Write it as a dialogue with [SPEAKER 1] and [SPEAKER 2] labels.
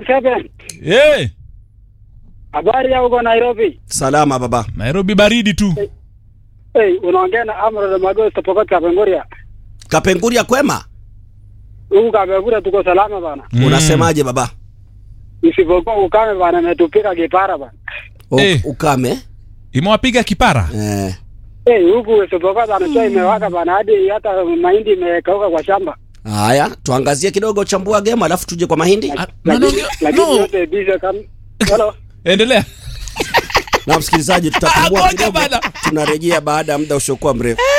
[SPEAKER 1] 47.
[SPEAKER 2] Eh,
[SPEAKER 1] Habari ya huko Nairobi?
[SPEAKER 3] Salama baba.
[SPEAKER 2] Nairobi baridi tu.
[SPEAKER 1] Hey, unaongea na Amro de Magosto Pokot Kapenguria.
[SPEAKER 3] Kapenguria kwema?
[SPEAKER 1] Huku Kapenguria tuko salama bana.
[SPEAKER 2] Mm.
[SPEAKER 3] Unasemaje baba?
[SPEAKER 1] Isipokuwa ukame bana imetupika kipara bana.
[SPEAKER 3] O,
[SPEAKER 2] Eh.
[SPEAKER 3] Ukame?
[SPEAKER 2] Imewapiga kipara.
[SPEAKER 3] Eh.
[SPEAKER 1] Hey, huku isipokuwa bana jua imewaka bana hadi hata mahindi imekauka kwa shamba.
[SPEAKER 3] Haya, tuangazie kidogo chambua game alafu tuje kwa mahindi.
[SPEAKER 2] Ah, no, no,
[SPEAKER 1] Lakini lakini
[SPEAKER 2] no.
[SPEAKER 1] yote bize kama Hello.
[SPEAKER 2] Endelea.
[SPEAKER 3] Na msikilizaji tutapungua
[SPEAKER 2] Ngoja
[SPEAKER 3] kidogo.
[SPEAKER 2] bana.
[SPEAKER 3] Tunarejea baada ya muda usiokuwa mrefu.